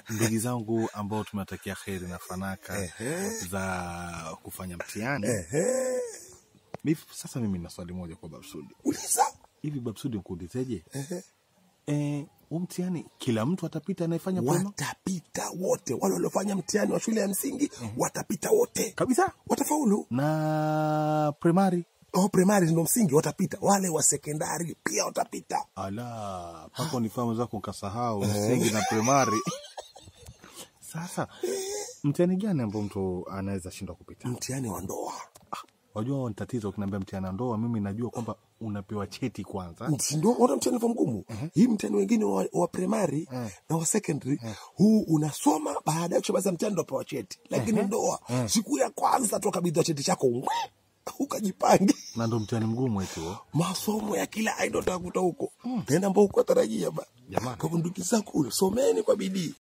ndugu zangu ambao tumewatakia kheri na fanaka Ehe. za kufanya mtihani Ehe. hivi sasa mimi na swali moja kwa babsudi Uliza. hivi babsudi nkuulizeje Ehe. eh, huu mtihani kila mtu atapita anayefanya prema watapita wote wale waliofanya mtihani wa shule ya msingi watapita wote kabisa watafaulu na primary oh, primary ndo msingi watapita wale wa sekondari pia watapita ala pako nifahamu zako nkasahau msingi na primary sasa mtihani gani ambao mtu anaweza shindwa kupita mtihani wa ndoa wajua ni tatizo ukiniambia mtihani wa ndoa mimi najua kwamba unapewa cheti kwanza ndio ona mtihani wa mgumu hii mtihani wengine wa, wa primary na wa secondary huu unasoma baada ya kushamaliza mtihani ndo pewa cheti lakini ndoa siku ya kwanza tu kabidhiwa cheti chako mwe, ukajipange na ndo mtihani mgumu eti huo. masomo ya kila aina utakuta huko tena ambao ukuwa tarajia ba Jamani. kwa hivyo ndugu zangu someni kwa bidii